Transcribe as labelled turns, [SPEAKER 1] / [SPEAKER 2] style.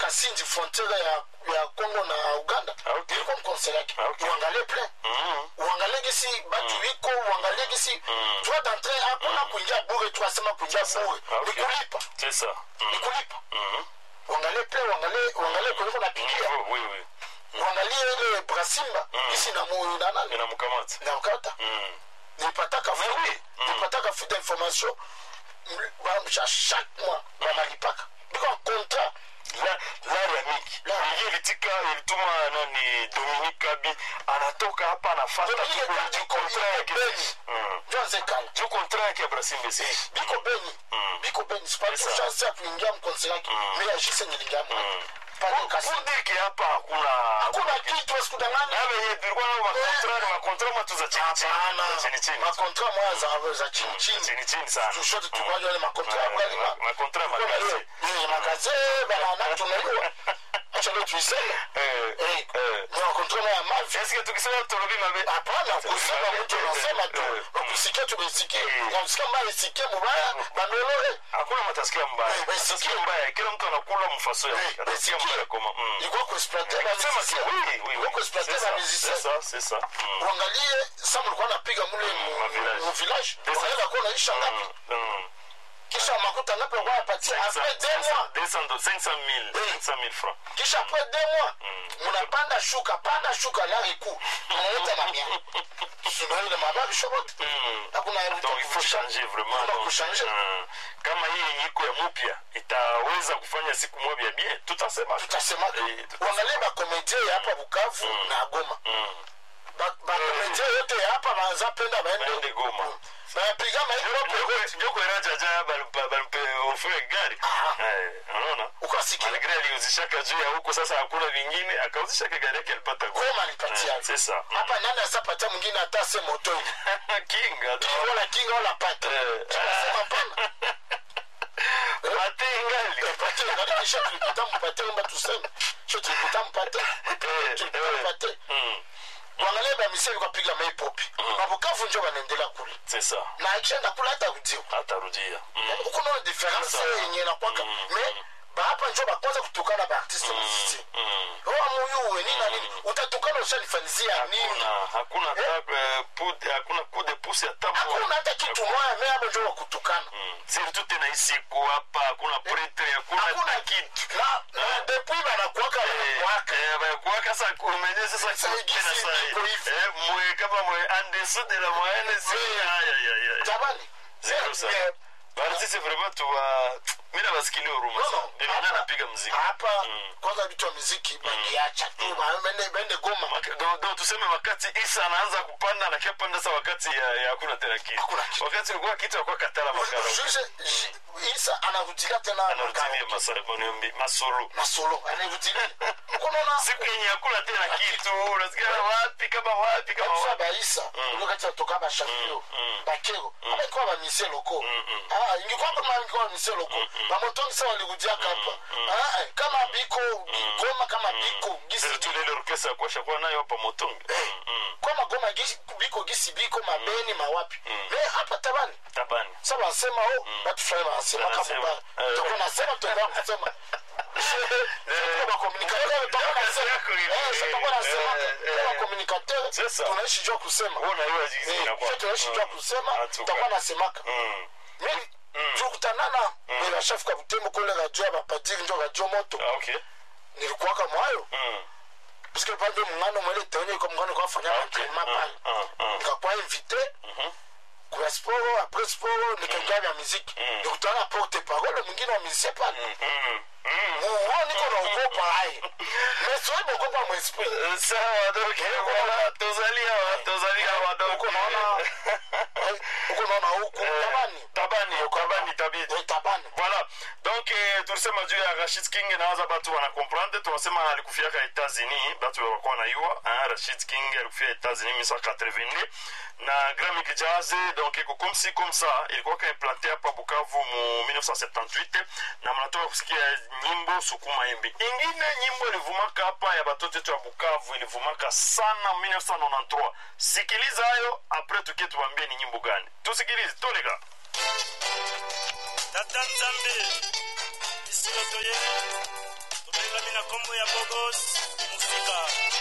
[SPEAKER 1] kasindi frontiere ya, ya congo na uganda
[SPEAKER 2] Ah, okay.
[SPEAKER 1] ilikuwa mkonsere yake
[SPEAKER 2] Ah, okay.
[SPEAKER 1] uangalie plein
[SPEAKER 2] Mhm.
[SPEAKER 1] uangalie gisi batu iko uangalie gisi droit d'entrée hakuna kuingia bure tu asema kuingia bure
[SPEAKER 2] Ah,
[SPEAKER 1] ni
[SPEAKER 2] okay.
[SPEAKER 1] kulipa
[SPEAKER 2] c'est ça
[SPEAKER 1] ni
[SPEAKER 2] Mhm.
[SPEAKER 1] kulipa
[SPEAKER 2] Mhm.
[SPEAKER 1] uangalie plein uangalie uangalie kuliko napigia
[SPEAKER 2] Niveau, oui oui
[SPEAKER 1] uangalie ile brasimba gisi na mu na nani
[SPEAKER 2] inamkamata
[SPEAKER 1] na ukata
[SPEAKER 2] Mhm.
[SPEAKER 1] nilipataka
[SPEAKER 2] Mais
[SPEAKER 1] fu-
[SPEAKER 2] oui.
[SPEAKER 1] nilipataka fu d'information m- ba- cha chaque mois banalipaka biko contrat
[SPEAKER 2] La- lari ya miki
[SPEAKER 1] La-
[SPEAKER 2] Hii ilitika ilituma nani dominique kabi anatoka hapa anafata
[SPEAKER 1] Dominique
[SPEAKER 2] tu
[SPEAKER 1] Kabi
[SPEAKER 2] juu
[SPEAKER 1] iko-
[SPEAKER 2] kontra
[SPEAKER 1] iko
[SPEAKER 2] yake
[SPEAKER 1] Beni.
[SPEAKER 2] Mhm.
[SPEAKER 1] njo nzekala
[SPEAKER 2] juu kontra yake ya brasimbe si
[SPEAKER 1] biko beni
[SPEAKER 2] Mm.
[SPEAKER 1] biko beni sipati
[SPEAKER 2] Sawa.
[SPEAKER 1] chance ya kuingia mkonsi yake me ajise nilingiamo pale kasi
[SPEAKER 2] kudiki hapa hakuna
[SPEAKER 1] hakuna kitu asikudanganya
[SPEAKER 2] na venye tulikuwa nao makontra ni makontra matu za chini chini
[SPEAKER 1] hapana
[SPEAKER 2] za chini chini
[SPEAKER 1] makontra moya za za chini chini
[SPEAKER 2] chini chini sana
[SPEAKER 1] tushote tukwaje wale makontra ya kweli ma
[SPEAKER 2] makontra makazi
[SPEAKER 1] ni makaze bana na tunaiwa acha leo tuiseme
[SPEAKER 2] eh
[SPEAKER 1] eh
[SPEAKER 2] eh
[SPEAKER 1] ni makontra moya mavi
[SPEAKER 2] eske tukisema turubi mabe
[SPEAKER 1] hapana kusema mtu anasema tu ukusikia tumesikia unasikia mbaya isikie mubaya bandolore
[SPEAKER 2] hakuna matasikia mbaya
[SPEAKER 1] Eh,
[SPEAKER 2] matasikia mbaya kila mtu anakula mfaso yake
[SPEAKER 1] Eh,
[SPEAKER 2] atasikia
[SPEAKER 1] basikia.
[SPEAKER 2] mbaya koma mm.
[SPEAKER 1] ilikuwa kuexploiter ba
[SPEAKER 2] Sema si oui oui oui
[SPEAKER 1] ilikuwa kuexploiter
[SPEAKER 2] c'est
[SPEAKER 1] ba
[SPEAKER 2] ça
[SPEAKER 1] musiciens
[SPEAKER 2] c'est ça c'est ça Mm.
[SPEAKER 1] uangalie sa mlikuwa napiga mule mu-
[SPEAKER 2] ma village.
[SPEAKER 1] mu village
[SPEAKER 2] Pesa.
[SPEAKER 1] unaweza kuwa unaisha ngapi
[SPEAKER 2] Mm. Mm.
[SPEAKER 1] kisha makuta ngapi walikuwa wanapatia après deux mois
[SPEAKER 2] 200 500 000 500 000 francs
[SPEAKER 1] kisha après deux mois munapanda shuka panda shuka lari kuu unaleta mamia sunaile mababi shobote
[SPEAKER 2] Mm.
[SPEAKER 1] hakuna
[SPEAKER 2] donc il faut changer vraiment
[SPEAKER 1] Hakuna
[SPEAKER 2] donc,
[SPEAKER 1] kuchanger.
[SPEAKER 2] mm. kama hii yenye iko ya mupya itaweza kufanya siku moja bien tutasema
[SPEAKER 1] tutasema
[SPEAKER 2] Eh, tutasema.
[SPEAKER 1] uangalie bakomedie ya hapa bukavu na goma
[SPEAKER 2] Mm.
[SPEAKER 1] Ba- bakomedie yote ya hapa banza penda
[SPEAKER 2] Baende
[SPEAKER 1] baende
[SPEAKER 2] Goma.
[SPEAKER 1] bayapiga maipope
[SPEAKER 2] joko erajaja balimpe ofre gari
[SPEAKER 1] Aha.
[SPEAKER 2] Eh, unaona
[SPEAKER 1] ukasikia
[SPEAKER 2] malgre aliuzishaka juu ya huko sasa hakuna vingine akauzishaka gari yake alipata Goma.
[SPEAKER 1] goma nipatia
[SPEAKER 2] Eh, c'est ça
[SPEAKER 1] hapa nani asapatia mwingine hata se moto
[SPEAKER 2] kinga tu.
[SPEAKER 1] wala kinga wala pate
[SPEAKER 2] Eh.
[SPEAKER 1] tunasema pana
[SPEAKER 2] Pate ingali.
[SPEAKER 1] pate ngali kisha tulipata mpate omba tuseme sio tulipata mpate
[SPEAKER 2] Eh,
[SPEAKER 1] tulipata
[SPEAKER 2] eh.
[SPEAKER 1] mpate
[SPEAKER 2] Mm,
[SPEAKER 1] wangalie bamisia vikapiga maipopi mabukavu njo wanaendelea kule
[SPEAKER 2] c'est ça
[SPEAKER 1] na akishaenda kule hata kudio
[SPEAKER 2] atarudia Mm,
[SPEAKER 1] huko naona difference
[SPEAKER 2] Sawa.
[SPEAKER 1] yenye nakwaka me bahapa njo bakwanza kutukana baartiste musicien
[SPEAKER 2] mm.
[SPEAKER 1] oa muyuwe nini na nini utatukana ushanifanyizia nini
[SPEAKER 2] hakuna hakuna hata, eh, pud- hakuna coup de pouce hata moja.
[SPEAKER 1] hakuna hata kitu moya me hapo njo wakutukana
[SPEAKER 2] Mm. surtout tena hii siku hapa hakuna pretre hakuna
[SPEAKER 1] hakuna
[SPEAKER 2] hata kitu
[SPEAKER 1] na na depuis banakwaka banakwaka
[SPEAKER 2] bakuwaka sa kumenye sasa
[SPEAKER 1] Sasa
[SPEAKER 2] tena
[SPEAKER 1] igisi
[SPEAKER 2] sa-
[SPEAKER 1] iko hivi.
[SPEAKER 2] eh, mwe kama mwe en dessous de la moyenne si
[SPEAKER 1] Oui.
[SPEAKER 2] Aïe, aïe, aïe, aïe.
[SPEAKER 1] jamani
[SPEAKER 2] Zero
[SPEAKER 1] Eh,
[SPEAKER 2] sana.
[SPEAKER 1] eh,
[SPEAKER 2] Baartiste vraiment tuwa mi nabasikili huruma
[SPEAKER 1] No,
[SPEAKER 2] sana
[SPEAKER 1] no.
[SPEAKER 2] Ndio maana napiga mziki
[SPEAKER 1] hapa
[SPEAKER 2] Mm.
[SPEAKER 1] kwanza vitu wa muziki bangiacha tu ba- bende bende goma
[SPEAKER 2] Maka- do- do tuseme wakati isa anaanza kupanda na kiapanda sa wakati ya ya hakuna tena kitu
[SPEAKER 1] Hakuna kitu.
[SPEAKER 2] wakati ulikuwa kitu akuwa katala makara
[SPEAKER 1] Juge, ji- isa anarudilia tena
[SPEAKER 2] anarutilia
[SPEAKER 1] makao.
[SPEAKER 2] masolo masolo
[SPEAKER 1] masolo anarudilia uko naona
[SPEAKER 2] siku yenye hakuna tena kitu unasikia wapi kama wapi kama
[SPEAKER 1] Batusa
[SPEAKER 2] wapi
[SPEAKER 1] baisa ilo kati atoka bashafio
[SPEAKER 2] mm.
[SPEAKER 1] bakero abaikuwa bamisie loko
[SPEAKER 2] mm.
[SPEAKER 1] Ah, ingekuwa kama ingekuwa bamisie loko bamotongi sa walirudiaka hapa Ah, eh, kama biko goma kama biko gisi
[SPEAKER 2] surtout lile orkestra ya kuosha kuwa nayo hapa motongi Mm, mm.
[SPEAKER 1] koma goma gisi biko gisi biko mabeni mawapi me hapa tabani
[SPEAKER 2] tabani
[SPEAKER 1] sa basema o batu fulani banasema kama
[SPEAKER 2] Wanasema.
[SPEAKER 1] ba
[SPEAKER 2] Eh.
[SPEAKER 1] toko nasema tuendelea kusema bakomunikateur toko nasema
[SPEAKER 2] yako ile.
[SPEAKER 1] eh sasa toko nasema
[SPEAKER 2] Eh, eh.
[SPEAKER 1] kama communicateur
[SPEAKER 2] Sasa.
[SPEAKER 1] tunaishi jua kusema
[SPEAKER 2] Wewe unaiwa jinsi
[SPEAKER 1] Eh,
[SPEAKER 2] inakuwa.
[SPEAKER 1] sio tunaishi jua kusema
[SPEAKER 2] Atuka.
[SPEAKER 1] tutakuwa nasemaka
[SPEAKER 2] Mm.
[SPEAKER 1] mimi tukutanana bashafika butembo kule radio ya bapadiri njo radio moto
[SPEAKER 2] Ah, okay.
[SPEAKER 1] nilikuwaka mwayo
[SPEAKER 2] Mm.
[SPEAKER 1] puisque pande mungano mwele tenye kwa mungano kwa fanya entraînement pale
[SPEAKER 2] Ah, ah.
[SPEAKER 1] nikakuwa invité kwa sporo après sporo nikaingia vya muziki nikutana na porte parole mwingine wa musicien pale
[SPEAKER 2] Mm. Mm.
[SPEAKER 1] muo niko naogopa aye mais siwezi kuogopa mwesprit
[SPEAKER 2] sawa donc voilà tozali awa tozali awa donc
[SPEAKER 1] uko naona eh, uko naona huku tabani
[SPEAKER 2] tabani tabani tabidi
[SPEAKER 1] Eh, tabani
[SPEAKER 2] voilà donc eh, tulisema juu ya rashid king nawaza batu wanakomprendre tunasema alikufiaka etats-unis batu wakuwa naiwa hein, rashid king alikufia etats-unis 1982 na gramic jazz donc iko comme si comme ça ilikuwa kaiplante hapa bukavu mu 1978 na mnatoka kusikia nyimbo sukuma embi ingine nyimbo ilivumaka hapa ya batoto yetu ya bukavu ilivumaka sana 1993 sikiliza hayo apres tukie tuwambie ni nyimbo gani tusikilize toleka
[SPEAKER 3] tata nzambe esika toye tobenga mina kombo ya bogos musika